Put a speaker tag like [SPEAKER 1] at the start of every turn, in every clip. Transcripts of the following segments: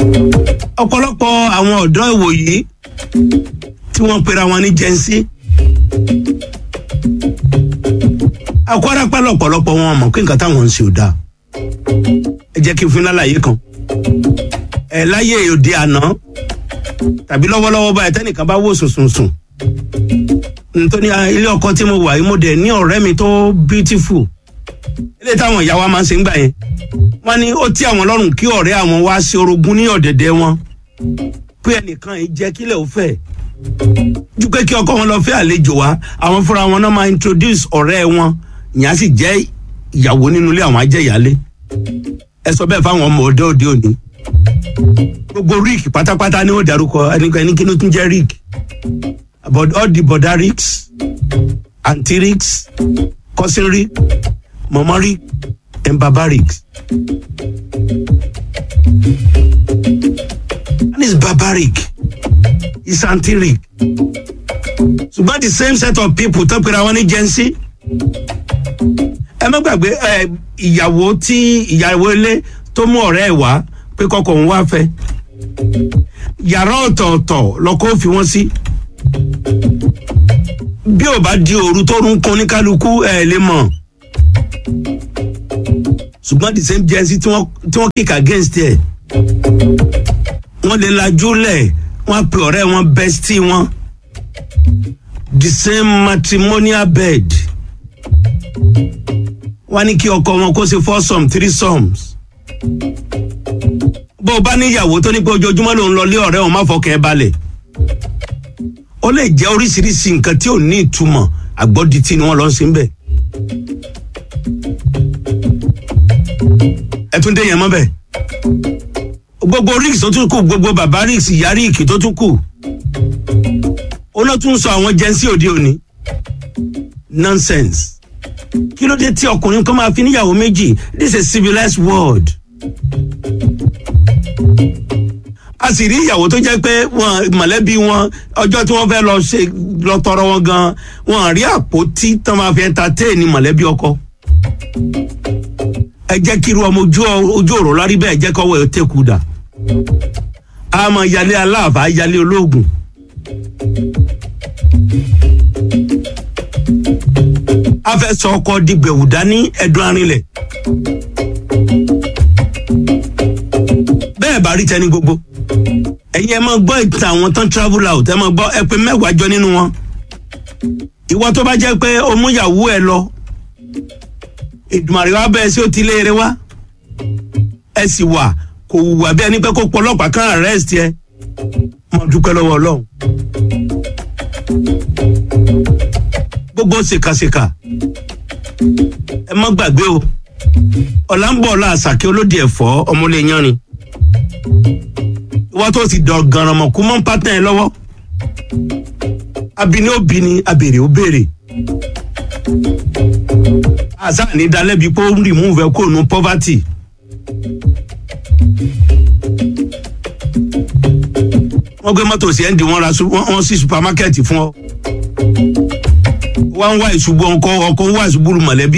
[SPEAKER 1] ọ̀pọ̀lọpọ̀ àwọn ọ̀dọ́ ìwòyí tí wọ́n pera wọn ní jẹ́nsí akọ́rápá lọ̀pọ̀lọpọ̀ wọn mọ̀ pé nǹkan táwọn ń ṣe ò dáa ẹ jẹ́ kí n fún yín lálàyé kan ẹ láyé òde àná tàbí lọ́wọ́lọ́wọ́ báyìí tẹ́nìkan bá wò sùnsùnsùn nítorí ilé ọkọ tí mo wà yìí mo dẹ̀ ní ọ̀rẹ́ mi tó beautiful ilé táwọn ìyá wa máa ń ṣe ń gbà yẹn wọ́n ní ó tí àwọn lọ́rùn kí ọ̀rẹ́ àwọn wá sí orogún ní ọ̀dẹ̀dẹ̀ wọn pé ẹnìkan yìí jẹ́ kílẹ̀ ó fẹ́ ju pé kí ọkọ wọn lọ fẹ́ àlejò wá àwọn fúnra wọn náà máa introduce ọ̀rẹ́ wọn ìyẹn á sì jẹ́ ìyàwó nínú ilé àwọn ajẹ́yàlé ẹ sọ bẹ́ẹ̀ fáwọn ọmọ ọdẹ òde òní gbogbo rick pátápátá ni ó darúkọ ẹnikẹ́ni kí ló tún jẹ́ rick about all the border ricks aunty ricks cousin rick mama rick and baba ricks and it's barbaric it's aunty rick ṣùgbọ́n the same set of people tó pera wọn ní jẹ́nsí ẹ má gbàgbé ẹ ìyàwó tí ìyàwó ilé tó mú ọ̀rẹ́ ẹ̀ wá pé kọkọ̀ òun wá fẹ́ yàrá ọ̀tọ̀ọ̀tọ̀ lọ́kọ́ fi wọ́n sí bí ò bá di òru tó ń kun ní kálukú ẹ̀ lè mọ̀ ṣùgbọ́n the same jẹ́nsí tí wọ́n kick against ẹ̀ wọ́n lè lajú lẹ̀ wọ́n pe ọ̀rẹ́ wọn bestie wọn the same matrimonial bed wọ́n ní kí ọkọ wọn kó ṣe four some three sums bó o bá níyàwó tó ní pé ojoojúmọ́ ló ń lọ lé ọ̀rẹ́ òun má fọkàn ẹ balẹ̀ ó lè jẹ́ oríṣiríṣi nǹkan tí ò ní ìtumọ̀ àgbọ́dìtì ni wọ́n lọ sí ń bẹ̀. ẹ tún dé yẹn mọ́ bẹ́ẹ̀ gbogbo risk tó tún kù gbogbo bàbá risk ìyá risk tó tún kù ó ló tún sọ àwọn jẹ́nsí òde òní nonsense kí ló dé tí ọkùnrin kan máa fi níyàwó méjì this is a civilized world a sì rí ìyàwó tó jẹ́ pé wọn mọ̀lẹ́bí wọn ọjọ́ tí wọ́n fẹ́ lọ ṣe lọ tọrọ wọn gan wọn rí àpótí tó máa fi entertain ní mọ̀lẹ́bí ọkọ ẹ jẹ́ kí irú ọmọ ojú òrò lárí bẹ́ẹ̀ jẹ́ kọ́wọ́ ẹ̀ tẹ́kù dà a mọ̀ yálé aláàfà yálé olóògùn. a fẹ́ sọ ọkọ dìgbẹ̀wù dání ẹ̀dùn arinlẹ̀. bẹ́ẹ̀ bá rí tẹni gbogbo ẹ̀yin ẹ máa gbọ́ ìtàn àwọn tán travel out ẹ máa gbọ́ ẹ pé mẹ́wàá jọ nínú wọn. ìwọ tó bá jẹ́ pé o mú ìyàwó ẹ lọ ìdùmàrè wa bẹ́ẹ̀ sí ó ti léere wá ẹ sì wà kò wùwà bí ẹni pé kó pọlọ́pàá kan arrest ẹ mo dúpẹ́ lọ́wọ́ ọlọ́run gbogbo ṣèkàṣèkà ẹ má gbàgbé o ọ̀la ń bọ̀ ọ̀la àṣàkẹ́ olóde ẹ̀fọ́ ọmọlé yanrin ìwọ́n tó ti dọ̀ gànràmọ̀ kú mọ́ pátá ẹ lọ́wọ́ abini ó bini abèrè ó béèrè àṣà ní dalẹ́bi pé ó ń rìmúùfù ẹ kó nu poverty. wọ́n gbé mọ́tò sí ẹ́ndì wọn ra wọ́n sí supamákẹ́ẹ̀tì fún ọ wá ń wá ìṣubú ọkọ ọkọ ń wá ìṣubú mọ̀lẹ́bí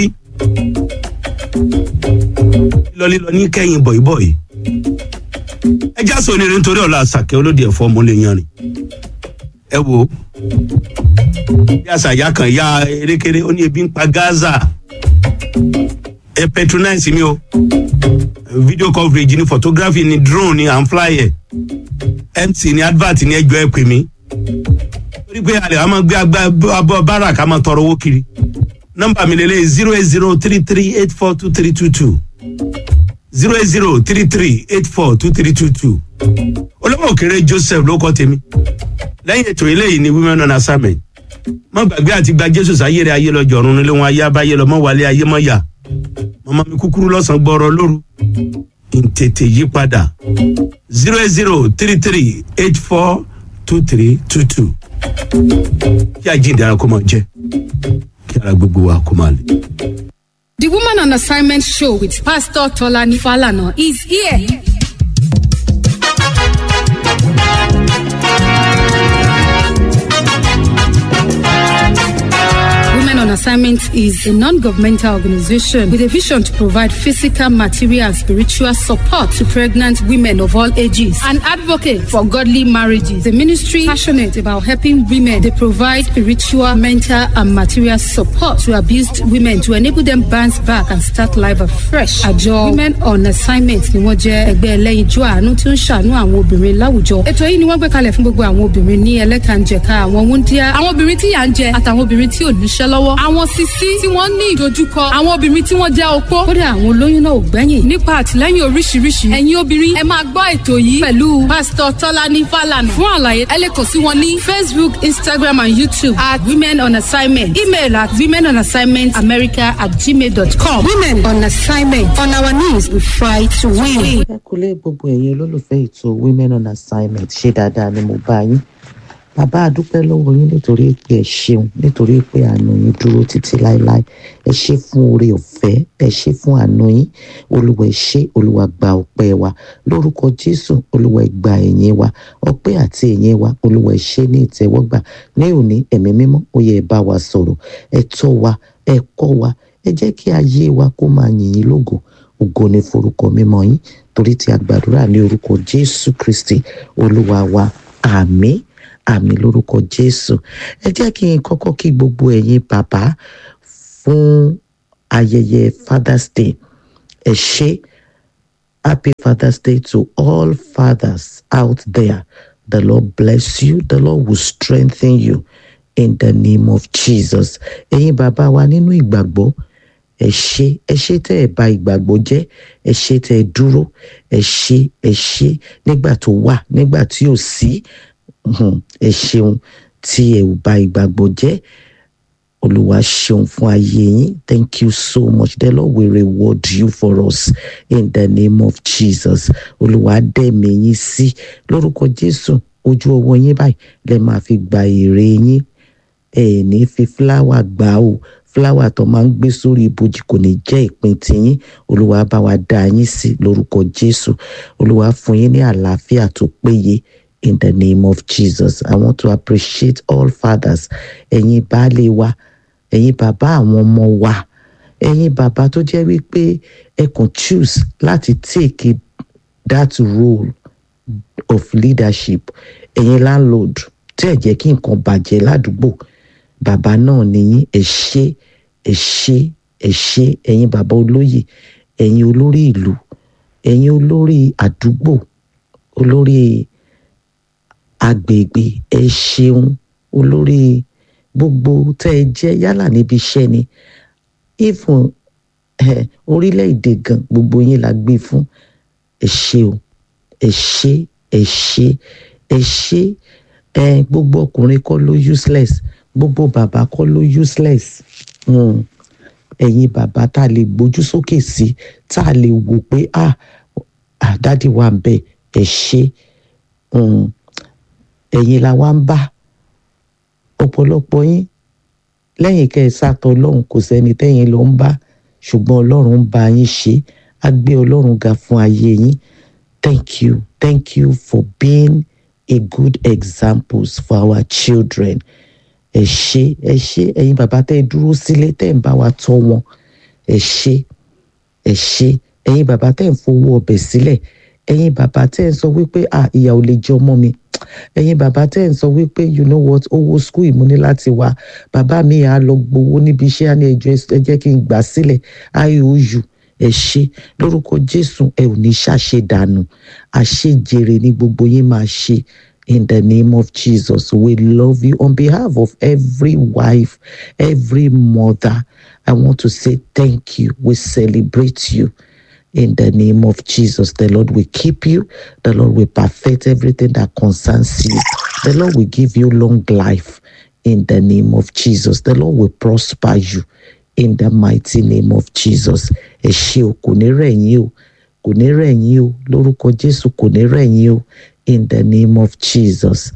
[SPEAKER 1] lílọ ní kẹ́yìn bọ̀ìbọ̀ì ẹ já sọ onírin nítorí ọ̀la àṣàkẹ́ olóde ẹ̀fọ́ ọmọlé yanrìn ẹ wo bí àṣàyà kan ya erékeré ó ní ebi ń pa gaza ẹ patronize mi o video coverage ni photography ni drone ni à ń fly ẹ mc ni advert ni ẹjọ ẹ pè mí torí pé alẹ́ wa máa gbé abọ́ bára ká máa tọrọ owó kiri nọ́mbà mi lélẹ̀ zero eight zero three three eight four two three two two zero eight zero three three eight four two three two two olówó òkèrè joseph ló kọ́ tèmi lẹ́yìn ètò eléyìí ni women on assignment má gbàgbé àti gba jésù sáyéré ayé lọ jọ̀run nílé wọn ayé abáyé lọ mọ́ wálé ayé mọ́ yà mọ́mọ́ mi kúkúrú lọ́sàn-án gbọ́rọ̀ lóru ntètè yí padà zero eight zero three three eight four two three two two kí àjíǹde ara kó máa jẹ kí ara gbogbo wa kó máa lè.
[SPEAKER 2] The Woman on Assignment show with Pastor Tolani Falana is here. Women on Assignment Assignment is a non-governmental organization with a vision to provide physical, material, and spiritual support to pregnant women of all ages. An advocate for godly marriages. The ministry passionate about helping women. They provide spiritual, mental, and material support to abused women to enable them bounce back and start life afresh. Àjọ Women on Assignment ni wọ́n jẹ́ ẹgbẹ́ ẹlẹ́yinjú àánú tí ó ń ṣàánú àwọn obìnrin láwùjọ. Ètò yìí ni wọ́n gbé kalẹ̀ fún gbogbo àwọn obìnrin ní ẹlẹ́kànjẹ̀ka àwọn wúndíá, àwọn obìnrin tí yà ń jẹ àtàwọn obìnrin tí ò níṣẹ́ lọ́wọ́, àwọn sisi tí wọ́n ní ìdojúkọ, àwọn obìnrin tí wọ́n jẹ́ opó. Kódà àwọn olóyún náà ò gbẹ́yìn. Nípa àtìlẹ́yìn oríṣiríṣi, ẹ̀yin obìnrin ẹ máa gbọ́ ètò yìí pẹ̀lú Pásítọ̀ Tọ́lání Fálànà. Fún àlàyé, ẹ lè kàn sí wọn ní Facebook, Instagram and YouTube at Women on Assignment. Email at women on assignment america at gmail.com. Women on assignment. On our knees, we fight to win.
[SPEAKER 3] ẹ kú lé gbogbo ẹ̀yin olólùfẹ́ ètò women on assignment ṣé dáadáa ni mo bá yín bàbá àdúpẹ́ lọ́wọ́ yín nítorí pé ẹ ṣeun nítorí pé àánú yín dúró títí láéláé ẹ ṣe fún oore ọ̀fẹ́ ẹ ṣe fún àánú yín olúwa ẹ ṣé olúwa gba ọpẹ́ wa lórúkọ jésù olúwa ẹ gba ẹ̀yìn wa ọpẹ́ àti ẹ̀yìn wa olúwa ẹ ṣe ní ìtẹ́wọ́gbà ní òní ẹ̀mí mímọ́ ó yẹ ẹ bá wa sọ̀rọ̀ ẹ tọ́ wa ẹ kọ́ wa ẹ jẹ́ kí ayé wa kó máa yìn yín lógo ògo ni forúkọ mímọ́ yín torí tí a gbàdúrà ní orúkọ jésù kristi olúwa wa àmín àmín lórúkọ jésù ẹ jẹ́ kí n kọ́kọ́ kí gbogbo ẹ̀yin bàbá fún ayẹyẹ father's day ẹ ṣé happy father's day to all fathers out there the lord bless you the lord will strengthen you in the name of jesus ẹ̀yin bàbá wa nínú ìgbàgbọ́ ẹ ṣé ẹ ṣé tẹ́ ẹ bà ìgbàgbọ́ jẹ́ ẹ ṣé tẹ́ ẹ dúró ẹ ṣé ẹ ṣé nígbà tó wà nígbà tí ò sí um, ẹ ṣeun tí ẹ ò bà ìgbàgbọ́ jẹ́ olúwa ṣeun fún ayé yín thank you so much the lord will reward you for us in the name of jesus olúwa dẹ̀mí yín sí lórúkọ jésù ojú ọwọ́ yín báyìí lẹ máa fi gba èrè yín ẹ ní fi fúláwà gbà ó fúláwà tó máa ń gbé sórí ibojì kò ní jẹ́ ìpín tiyín olúwa bá wa dá yín sí lórúkọ jésù olúwa fún yín ní àlàáfíà tó péye in the name of jesus i want to appreciate all fathers ẹ̀yin baálé wa ẹ̀yin bàbá àwọn ọmọ wa ẹ̀yin bàbá tó jẹ́ wípé ẹ kàn choose láti take that role of leadership ẹ̀yin landlord tí ẹ jẹ́ kí nǹkan bàjẹ́ ládùúgbò bàbá náà nìyí ẹ ṣé ẹ ṣé ẹ ṣé ẹ̀yin bàbá olóyè ẹ̀yin olórí ìlú ẹ̀yin olórí àdúgbò olórí agbègbè ẹ ṣeun olórí gbogbo tẹ́ ẹ jẹ́ yálà níbi iṣẹ́ ni even eh, orílẹ̀-èdè gan gbogbo yín la gbé fún ẹ ṣé o ẹ ṣé ẹ ṣé ẹ ṣé ẹ gbogbo ọkùnrin kọ́ ló useless gbogbo bàbá kọ́ ló useless mm. ẹ̀yin bàbá tá a lè gbójú sókè sí tá a lè wò pé ah àdádì wa ń bẹ ẹ ṣé mm. ẹ̀yin la wá ń bá ọ̀pọ̀lọpọ̀ yín lẹ́yìn kẹ́ ẹ sátọ ọlọ́run kò sẹ́ni tẹ́yìn ló ń bá ṣùgbọ́n ọlọ́run ń bá yín ṣe á gbé ọlọ́run ga fún ayé yín thank you thank you for being a good examples for our children ẹ ṣé ẹ ṣé ẹ̀yin bàbá tẹ́ ẹ dúró sílé tẹ́ ẹ ń bá wa tọ́ wọn ẹ ṣé ẹ ṣé ẹ̀yin bàbá tẹ́ ẹ ń fowó ọbẹ̀ sílẹ̀ ẹ̀yin bàbá tẹ́ ẹ ń sọ wípé ah ìyà ò lè jẹ ọmọ mi ẹ̀yin bàbá tẹ́ ẹ̀ ń sọ wípé you know what owó school ìmúni láti wá bàbá mi à lọ gbowó níbi iṣẹ́ á ní ẹjọ́ ẹ jẹ́ kí n gbà sílẹ̀ iou ẹ ṣé lórúkọ jésù ẹ ò ní ṣàṣe dànù àṣejèrè ni gbogbo yín máa ṣe in the name of jesus we love you on behalf of every wife every mother i want to say thank you we celebrate you in the name of Jesus. The Lord will keep you. The Lord will perfect everything that concerns you. The Lord will give you long life in the name of Jesus. The Lord will prosper you in the mighty name of Jesus. Ẹ ṣé o, kò ní rẹ̀ yín o, kò ní rẹ̀ yín o, lórúkọ Jésù kò ní rẹ̀ yín o, in the name of Jesus.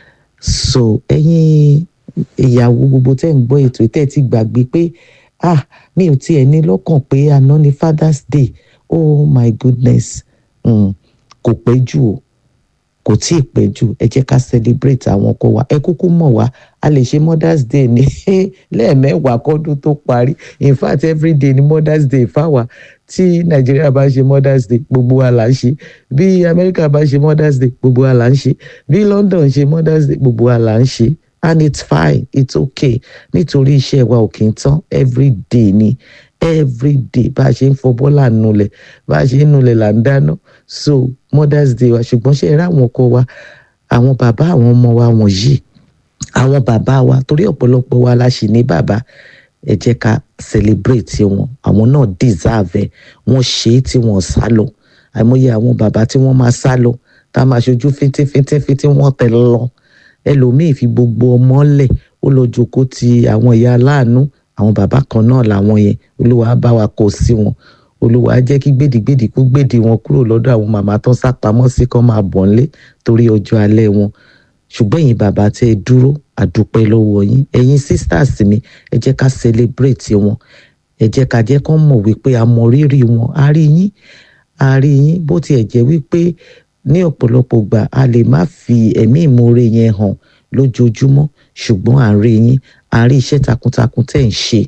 [SPEAKER 3] So ẹ̀yin ìyàwó gbogbo tẹ́ ń gbọ́ ètò tẹ́ ti gbàgbé pé ah mi ò tiẹ̀ ní lọ́kàn pé àná ni Father's Day oh my goodness mm, kò pẹ́ jù o kò tí ì pẹ́ jù ẹ jẹ́ ká celebrate àwọn ọkọ wa ẹ kúkú mọ̀ wá a lè ṣe mother's day ní lẹ́ẹ̀mẹ́wàá kọ́dún tó parí in fact every day ni mother's day fáwa tí nàìjíríà bá ṣe mother's day gbogbo wa là ń ṣe bí amẹ́ríkà bá ṣe mother's day gbogbo wa là ń ṣe bí london ṣe mother's day gbogbo wa là ń ṣe and it's fine it's okay nítorí iṣẹ́ wa ò kì í tán every day ni every day bá a ṣe ń fọbọ́ là ń nulẹ̀ bá a ṣe ń nulẹ̀ là ń dáná so mother's day wa ṣùgbọ́n ṣe eré àwọn ọkọ wa àwọn bàbá àwọn ọmọ wa wọ̀nyí àwọn bàbá wa torí ọ̀pọ̀lọpọ̀ wa la ṣì ní bàbá ẹ jẹ́ ká celebrate wọn àwọn náà deserve ẹ̀ wọ́n ṣe é tí wọ́n sá lọ àìmọye àwọn bàbá tí wọ́n máa sá lọ tá a máa ṣojú fíntífíntífíntí wọ́n tẹ̀ lọ ẹlòmíì fi gbogbo ọmọ lẹ̀ ó lọ jókòó ti àwọn ìyá aláàánú àwọn bàbá kan náà làwọn yẹn olúwa bá wa kó sí wọn olúwa á jẹ́ kí gbèdégbèdé kó gbèdé wọn kúrò lọ́dọ̀ àwọn màmá tó ń sápamọ́ sí kán máa bọ̀ ńlé torí ọjọ́ alẹ́ wọn ṣùgbọ́n ẹ̀yin bàbá tẹ́ ẹ dúró àdúpẹ́ lọ́wọ́ yín ẹ̀yin sisters mi ẹ jẹ́ ká celebrate wọn ẹ jẹ́ ká jẹ́ kán mọ̀ wípé a mọ rírì wọn a rí yín a rí yín bó tiẹ̀ jẹ́ wípé ní ọ̀pọ̀lọpọ̀ gbà a lè má fi ẹ̀mí ìmoore yẹn hàn lójoojúmọ́ ṣùgbọ́n à ń rí yín à ń rí iṣẹ́ takuntakun tẹ́ ń ṣe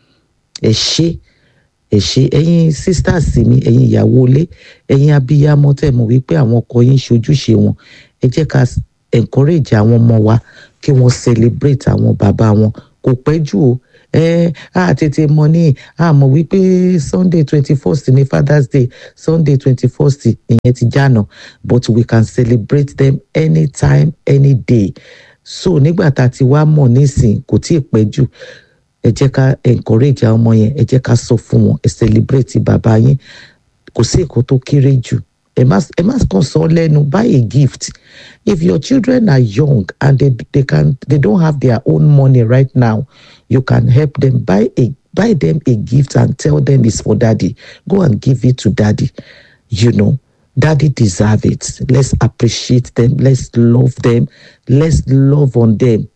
[SPEAKER 3] ẹ ṣé ẹ ṣé ẹ̀yin sisters mi ẹ̀yin ìyàwó ilé ẹ̀yin abiyamọ tẹ́ mọ̀ wípé àwọn ọkọ yín ṣojúṣe wọn ẹ jẹ́ ká encourage àwọn ọmọ wa kí wọ́n celebrate àwọn bàbá wọn kò pẹ́ jù o ẹ á tètè mọ̀ ní a mọ̀ wípé sunday twenty first ní father's day sunday twenty first ìyẹn ti jànà but we can celebrate them anytime any day so nígbà tá a ti wá mọ̀ nísìn kò tí ì pẹ́ jù ẹ jẹ́ ká encourage àwọn ọmọ yẹn ẹ jẹ́ ká sọ fún wọn ẹ celebrate bàbá yín kò sí èkó tó kéré jù ẹ má ẹ má kàn sọ lẹ́nu buy a gift if your children are young and they they can they don't have their own money right now you can help them buy a buy them a gift and tell them it's for daddy go and give it to daddy you know daddy deserve it let's appreciate them let's love them let's love on them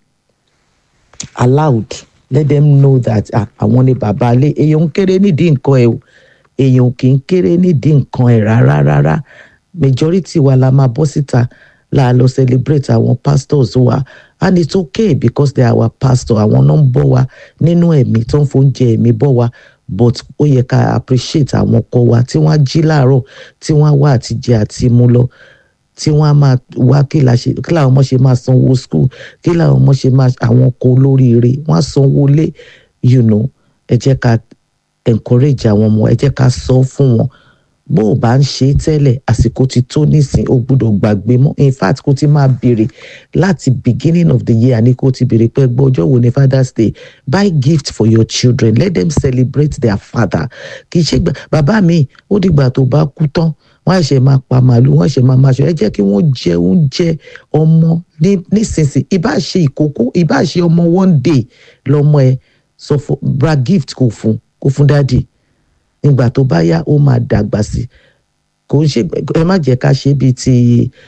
[SPEAKER 3] aloud let them know that àwọn ni bàbá ilé èèyàn ń kéré nídìí nǹkan ẹ o èèyàn kì í kéré nídìí nǹkan ẹ rárá rárá majority wa la máa bọ́ síta la lọ celebrate àwọn pastors wa and it's okay because they are our pastor àwọn náà ń bọ́ wa nínú ẹ̀mí tó ń fóúnjẹ ẹ̀mí bọ́ wa but ó yẹ ká appreciate àwọn ọkọ wa tí wọ́n á jí láàárọ̀ tí wọ́n á wá àtijẹ àti mú lọ tí wọ́n á máa wá kí làwọn ọmọ ṣe máa sanwó school kí làwọn ọmọ ṣe máa àwọn ọkọ olóríire wọ́n á sanwó lé you know ẹ jẹ́ ká encourage àwọn ọmọ ẹ jẹ́ ká sọ fún wọn bó o bá ń ṣe é tẹ́lẹ̀ àsìkò ti tó nísìn o gbọ́dọ̀ gbàgbé mọ́ in fact kó ti máa béèrè láti beginning of the year ní kó ti béèrè pé gbọ́ ọjọ́ wo ni father's day buy gift for your children let them celebrate their father kì í ṣe gbà bàbá mi ó dìgbà tó bá kú tán wọ́n ṣe máa pa màálù wọ́n ṣe máa máa ṣe ẹ jẹ́ kí wọ́n jẹ oúnjẹ ọmọ ní nísinsìnyí ìbá ṣe ìkókó ìbá ṣe ọmọ one day lọ́mọ ẹ sọ fún bra gift kò fún kò fún dáàdì nígbà tó bá yá ó máa dàgbà sí kò ń ṣe ẹ má jẹ́ ká ṣe bíi ti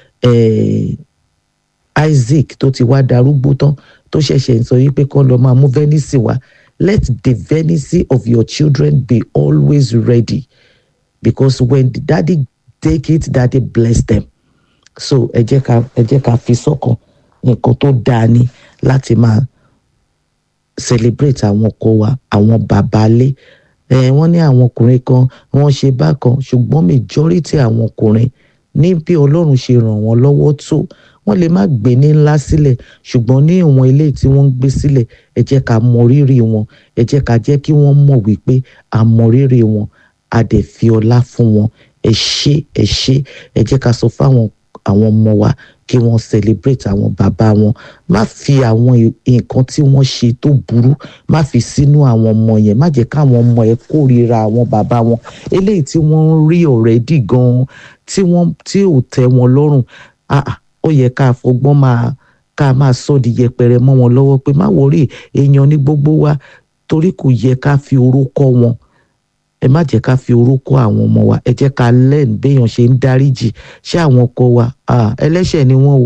[SPEAKER 3] Isaac tó ti wá darúgbó tán tó ṣẹ̀ṣẹ̀ ń sọ yìí pé kán lọ máa mú venice wá let the venice of your children be always ready because when the daddy take it daddy bless them so ẹ jẹ́ ká ẹ jẹ́ ká fi sọ́kàn nǹkan tó dáa ni láti máa celebrate àwọn ọkọ wa àwọn bàbá lé ẹ wọ́n ní àwọn ọkùnrin kan wọ́n ṣe bákan ṣùgbọ́n majority àwọn ọkùnrin ní bí Ọlọ́run ṣe ràn wọ́n lọ́wọ́ tó wọ́n lè má gbé ní ńlá sílẹ̀ ṣùgbọ́n ní ìwọ̀n ilé tí wọ́n ń gbé sílẹ̀ ẹ jẹ́ ká mọ rírì wọn ẹ jẹ́ ká jẹ́ kí wọ́n mọ̀ wípé a mọ rírì wọn a dẹ̀ fi ọlá fún wọn ẹ ṣé ẹ ṣé ẹ jẹ́ ká sọ fáwọn àwọn ọmọ wa kí wọ́n celebrate àwọn bàbá wọn má fi àwọn nǹkan tí wọ́n ṣe tó burú má fi sínú àwọn ọmọ yẹn má jẹ́ káwọn ọmọ ẹ kórìíra àwọn bàbá wọn eléyìí tí wọ́n ń rí already gan-an tí wọ́n tí ò tẹ́ wọn lọ́rùn ó yẹ ká fọgbọ́n máa ká máa sọ di yẹpẹrẹ mọ́ wọn lọ́wọ́ pé má wọrí èèyàn ní gbogbo wa torí kò yẹ ká fi oró kọ́ wọn ẹ má jẹ́ ká fi orúkọ àwọn ọmọ wa ẹ jẹ́ ká lẹ́nu béèyàn ṣe ń dáríjì ṣé àwọn ọkọ wa ẹlẹ́ṣẹ̀ ni wọ́n o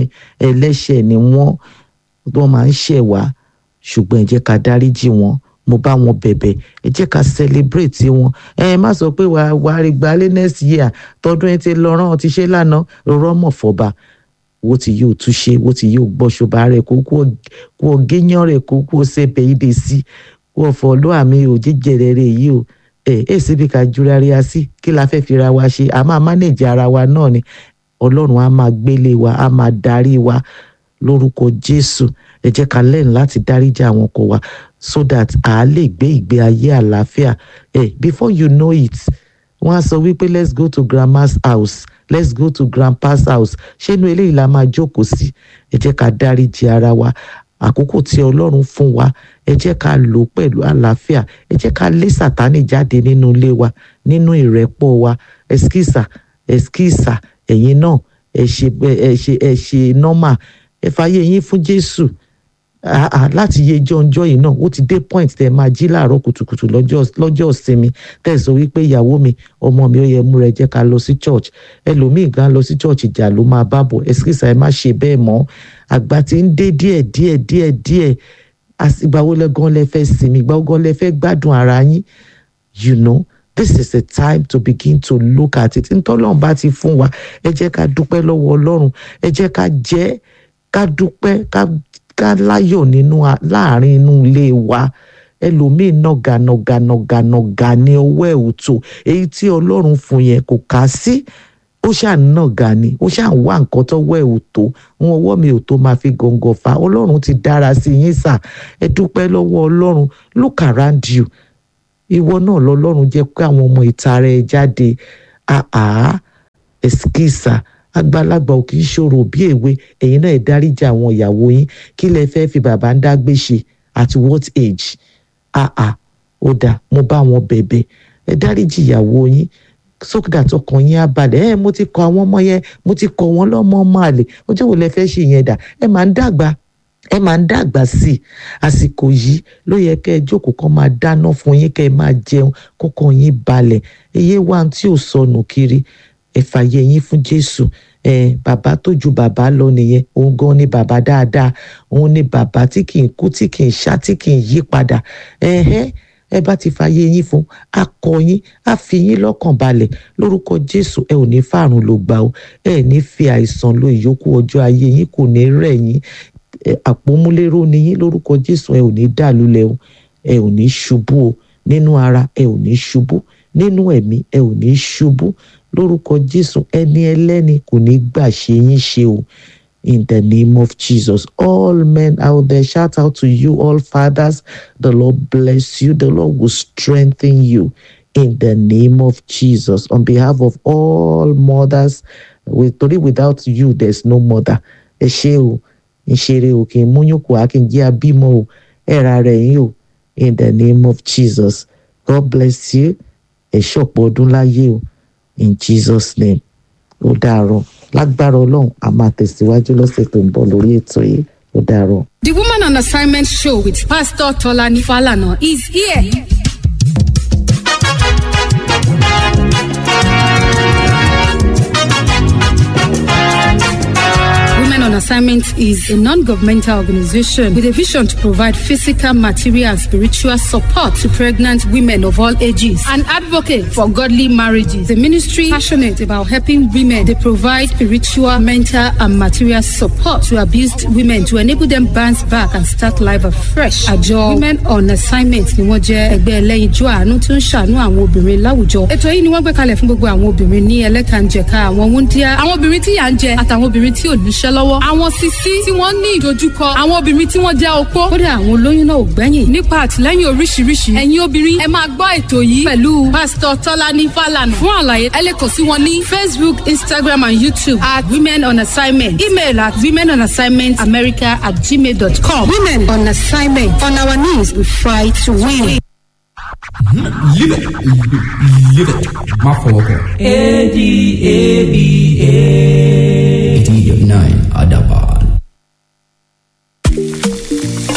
[SPEAKER 3] ẹlẹ́ṣẹ̀ ni wọ́n wọ́n máa ń ṣẹ̀ wá ṣùgbọ́n ẹ jẹ́ ká dáríjì wọn mo mo bá wọn bẹ̀bẹ̀ ẹ jẹ́ ká celebrate wọn ẹ má sọ pé wàá wàá rí gbalé next year tọdún ẹ ti lọ rán ọ ti ṣe lánàá rọmọ fọba wo ti yóò túṣe wo ti yóò gbọ́ṣọba rẹ̀ kó kó kó géyàn rẹ̀ kó kó sẹ́pẹ̀ ìdè sí kó fọ ló àmì ò jíjẹrẹ rẹ̀ yìí o ẹ ẹ síbi ká jura rí a sí kí la fẹ́ fi ra wa ṣe a máa manage ara wa náà ni ọlọ́run á máa gbélé wa á máa darí wa lórúkọ jésù ẹ jẹ́ ká lẹ́nu láti dáríjà àwọn ọkọ wa so that a lè gbé ìgbé ayé àlàáfíà ẹ before you know it wọ́n á sọ wípé let's go to grandma's house let's go to grandpa's house ṣé inú eléyìí la máa jókòó sí ẹ jẹ́ ká dáríji ara wa àkókò tí ọlọ́run fún wa ẹ jẹ́ ká lò ó pẹ̀lú àlàáfíà ẹ jẹ́ ká lé sàtánì jáde nínú ilé wa nínú ìrẹ́pọ̀ wa ẹskísà ẹskísà ẹ̀yin náà ẹ ṣe ẹ ṣe ẹ ṣe nọ́mà ẹ fàyè yín fún jésù ah, ah, láti yé jọ́njọ́ yìí náà ó ti dé point tẹ́ ẹ máa jí láàárọ̀ kùtùkùtù lọ́jọ́ lọ́jọ́ ìsinmi tẹ́ ẹ sọ wípé ìyàwó mi ọmọ mi ó yẹ múra ẹ jẹ́ ká lọ sí church ẹlòmíì gan lọ sí church ìjà ló máa bá bọ̀ ẹ̀sìkìsà ẹ má ṣe bẹ́ẹ̀ mọ́ àgbà tí ń dé díẹ̀ díẹ̀ díẹ̀ díẹ̀ ìgbà wo lẹ gan lẹ fẹ́ sinmi ìgbà wo gan lẹ fẹ́ gbádùn ara yín you know this is a time to begin to look at it ntọ́lọ́run bá ti fún wa ẹ jẹ́ ká dúpẹ́ lọ́wọ́ ọlọ́run ẹ jẹ́ ká jẹ́ ká dúpẹ́ ká ká láyọ̀ nínú láàrin inú ilé wa ẹlòmíín nàgà nàgà nàgà nàgà ní ọwọ́ ẹ̀ òtò èyí tí ọlọ́run fún yẹn kò kà sí ó ṣáà nàgà ni ó ṣáà wá nǹkan tọ́wọ́ ẹ̀ òtò ń ọwọ́ mi ò tó máa fi gọ̀ǹgọ̀ fa ọlọ́run ti dára sí yín sà ẹ dúpẹ́ lọ́wọ́ ọlọ́run look around you ìwọ náà lọ́lọ́run jẹ́ pé àwọn ọmọ ìta rẹ̀ jáde àá ẹ̀sìkìsà àgbàlagbà ò kì í ṣòro bí èwe ẹ̀yin náà ẹ dáríjà àwọn ìyàwó yín kí lẹ fẹ́ fi bàbá ń dágbé ṣe at what age àà ó dà mo bá wọn bẹ̀bẹ̀ ẹ dáríjì ìyàwó yín sókèdà tọkàn yín á balẹ̀ ẹ mo ti kọ àwọn ọmọ yẹn mo ti kọ wọn lọ́mọ ọmọ àlè ọjọ́ wo lẹ fẹ́ ṣe yẹn dà ẹ máa ń dàgbà ẹ máa ń dàgbà sí i àsìkò yìí ló yẹ kẹ́ ẹ jókòó kan máa dáná fún yín kẹ́ ẹ máa jẹun kọ́kàn yín balẹ̀ eye wa tí ò sọnù kiri ẹ fàyè yín fún jésù ẹ bàbá tó ju bàbá lọ nìyẹn òun gan ni bàbá dáadáa òun ni bàbá tí kì í kú tí kì í ṣá tí kì í yí padà ẹhẹ ẹ bá ti fàyè yín fún akọ yín á fi yín lọ́kàn balẹ̀ lórúkọ jésù ẹ ò ní fàrùn ló gbà ó ẹ ní fi àìsàn lo ìyókù ọjọ́ ayé yín kò ní rẹ̀ yín àpòmúlérò ni yín lórúkọ jésù ẹ ò ní dàlúlẹ̀ o ẹ ò ní ṣubú o nínú ara ẹ ò ní ṣubú nínú ẹ̀mí ẹ ò ní ṣubú lórúkọ jésù ẹni ẹlẹ́ni kò ní gbà ṣe yín ṣe o in the name of jesus all men out there shout out to you all fathers the lord bless you the lord will strengthen you in the name of jesus on behalf of all mothers with torí without you there's no mother ẹ ṣé o ìṣeré o kì í múyún kù á kì í jẹ́ abímọ o ẹ̀ra rẹ̀ yín o in the name of jesus god bless you ẹ ṣọ̀pọ̀ ọdún láyé o in jesus name ó dàárọ̀ lágbára ọlọ́run a máa tẹ̀síwájú lọ́sẹ̀ tó ń bọ̀ lórí ètò yìí ó dàárọ̀.
[SPEAKER 2] The Woman on Assignment show with Pastor Tolani Falana is here. Women on Assignment is a non-governmental organization with a vision to provide physical, material, and spiritual support to pregnant women of all ages. An advocate for godly marriages. The ministry passionate about helping women. They provide spiritual, mental, and material support to abused women to enable them bounce back and start life afresh. Àjọ Women on Assignment ni wọ́n jẹ́ ẹgbẹ́ ẹlẹ́yinjú àánú tó ń ṣàánú àwọn obìnrin láwùjọ. Ètò yìí ni wọ́n gbé kalẹ̀ fún gbogbo àwọn obìnrin ní ẹlẹ́kànjẹ̀ka àwọn wúndíá, àwọn obìnrin tí yà ń jẹ àtàwọn obìnrin tí ò níṣẹ́ lọ́wọ́ àwọn sisi tí wọ́n ní ìdojúkọ àwọn obìnrin tí wọ́n jẹ́ opó kódà àwọn olóyún náà ò gbẹ́yìn nípa àtìlẹ́yìn oríṣiríṣi ẹ̀yin obìnrin ẹ máa gbọ́ ètò yìí pẹ̀lú pásítọ̀ tọ́lání fàlànà fún àlàyé ẹ lè kàn sí wọn ní facebook instagram and youtube at women on assignment email at women on assignment america at gmail dot com women on assignment on our knees we fight to win.
[SPEAKER 4] Live it. Live it. Má fọwọ́ kàn. A-D-A-B-A. 89 Adaban.
[SPEAKER 5] Ó yá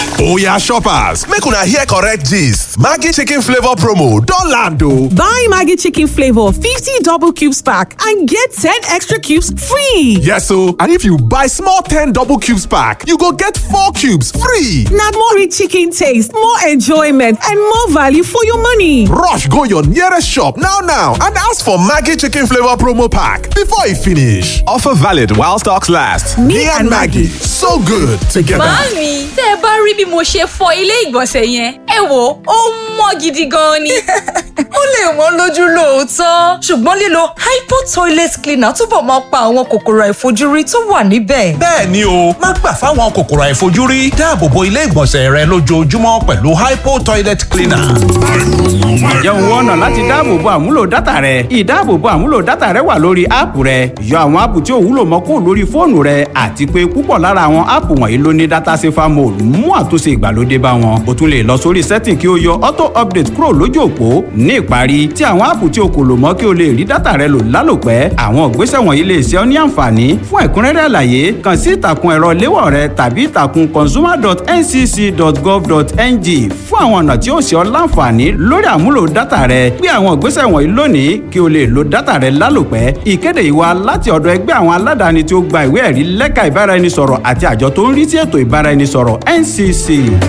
[SPEAKER 5] Oya shoppers, make una hear correct gist. Maggi chicken flavor promo don land o.
[SPEAKER 6] Buy Maggie Chicken Flavor 50 double cubes pack and get 10 extra cubes free.
[SPEAKER 5] Yes o, and if you buy small 10 double cubes pack, you go get 4 cubes free.
[SPEAKER 6] Now more rich chicken taste, more enjoyment, and more value for your money.
[SPEAKER 5] Rush go your nearest shop now now and ask for Maggi chicken flavor promo pack before e finish. Offer valid while stocks last. Me, and Maggie, so good together.
[SPEAKER 7] Màámi, tẹ́ ẹ bá rí bí mo ṣe fọ ilé ìgbọ̀nsẹ̀ yẹn, ẹ wò ó mọ́ gidi gan ni. ó lè wọ́n lójú lóòótọ́, ṣùgbọ́n lílo hypo toilet cleaner túbọ̀ máa pa àwọn kòkòrò àìfojúrí tó wà níbẹ̀.
[SPEAKER 8] bẹ́ẹ̀ ni o má gbà fáwọn kòkòrò àìfojúrí dáàbò bo ilé ìgbọ̀nsẹ̀ rẹ lójoojúmọ́ pẹ̀lú hypo toilet cleaner.
[SPEAKER 9] ǹjẹ́ òun wọ́n ọ̀nà láti dáàbòbo àmúlò dátà rẹ ìdáàbòbo àmúlò dátà rẹ wà lórí áàpù rẹ yọ àwọn áàpù tí ò wúlò mọ́ kó lórí fóònù rẹ àti pé púpọ̀ lára àwọn áàpù wọ̀nyí ló ní dátà safer mode mú àtúnṣe ìgbàlódé bá wọn o tún lè lọ sórí setting kí o yọ auto update kúrò lójú òpó ní ìparí tí àwọn áàpù tí o kò lò mọ́ kí o lè rí dátà rẹ lò lálòpẹ́ àwọn ìgbésẹ̀ wọ̀nyí lè ṣe ọ́ ní àǹfààní fún ẹ̀kúnrẹ́rẹ́ àlàyé kàn sí ìtàkùn ẹ̀rọ léwọ̀ rẹ tàbí ìtàkùn consumer.ncc.gov.ng fún àwọn ọ̀nà tí ó ṣe ọ́ láǹfààní lórí àmúlò dátà rẹ gbé àwọn ìgbésẹ̀ wọ̀nyí lónìí kí o lè lo dátà rẹ lálòpẹ́ ìkéde ìwà láti ọ̀dọ̀ ẹgbẹ́ àwọn aládàáni tí ó gba ìwé ẹ̀rí lẹ́ka ìbáraẹnisọ̀rọ̀ àti àjọ tó ń rí sí ètò ìbáraẹnisọ̀rọ̀ ncc.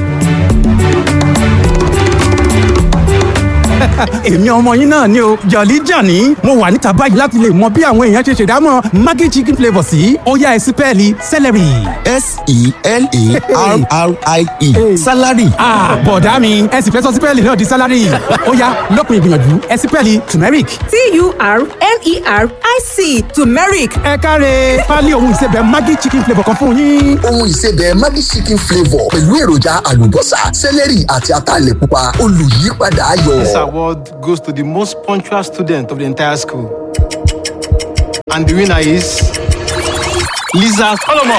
[SPEAKER 10] èmi ọmọ yín náà ni o jọ̀lí jàní mo wà níta báyìí láti lè mọ bí àwọn èèyàn ṣe ṣèdámọ̀ maggi chicken flavour sí ó yá ẹ sí pẹ́ẹ́lí celery.
[SPEAKER 11] s-e-l-a-r-r-i-e salary.
[SPEAKER 10] ah bọ̀dá mi ẹ sì fẹ́ sọ sí pẹ́ẹ́lì náà di salary ó yá lópin ìgbìyànjú ẹ sí pẹ́ẹ́lì turmeric.
[SPEAKER 6] T-U-R-M-E-R-I-C turmeric.
[SPEAKER 10] ẹ káre pálí ohun ìsebẹ̀ maggi chicken flavour kan fún yín.
[SPEAKER 11] ohun ìsebẹ̀ maggi chicken flavour pẹ̀lú èròjà àlùbọ́sà sẹ́lẹ̀rì àti ataalẹ̀ pupa olùyípadà ayọ̀.
[SPEAKER 12] This award goes to the most punctual student of the entire school. And the winner is Lisa Solomon.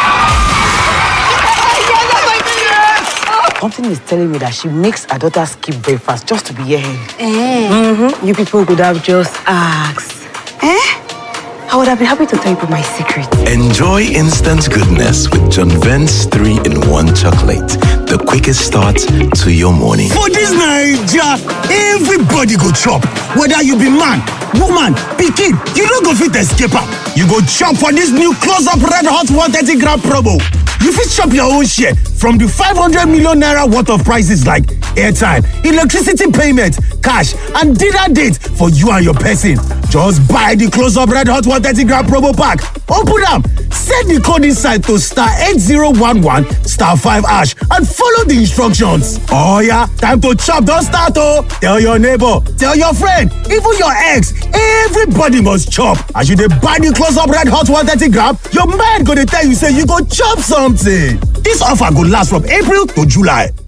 [SPEAKER 13] Something is telling me that she makes her daughter skip breakfast just to be here. Mm-hmm. You people could have just asked. Eh? I would have been happy to tell you my secret.
[SPEAKER 14] Enjoy instant goodness with John Vent's 3 in 1 chocolate. The quickest start to your morning.
[SPEAKER 15] For this Naija, everybody go chop. Whether you be man, woman, pikin, you no go fit escape am. You go chop for this new close up red hot 130 gram promo. You fit chop your own share from the 500 million naira worth of prices like airtime, electricity payment, cash, and dinner date for you and your person. Just buy the close up red hot 130 gram promo pack. Open am, set the code inside to star 8011 star 5 hash and follow the instructions. Oh yeah, time to chop don start oh! Tell your neighbor, tell your friend, even your ex, everybody must chop. As you dey buy the close up red hot 130 gram, your mind go dey tell you say you go chop something. This offer go last from April to July.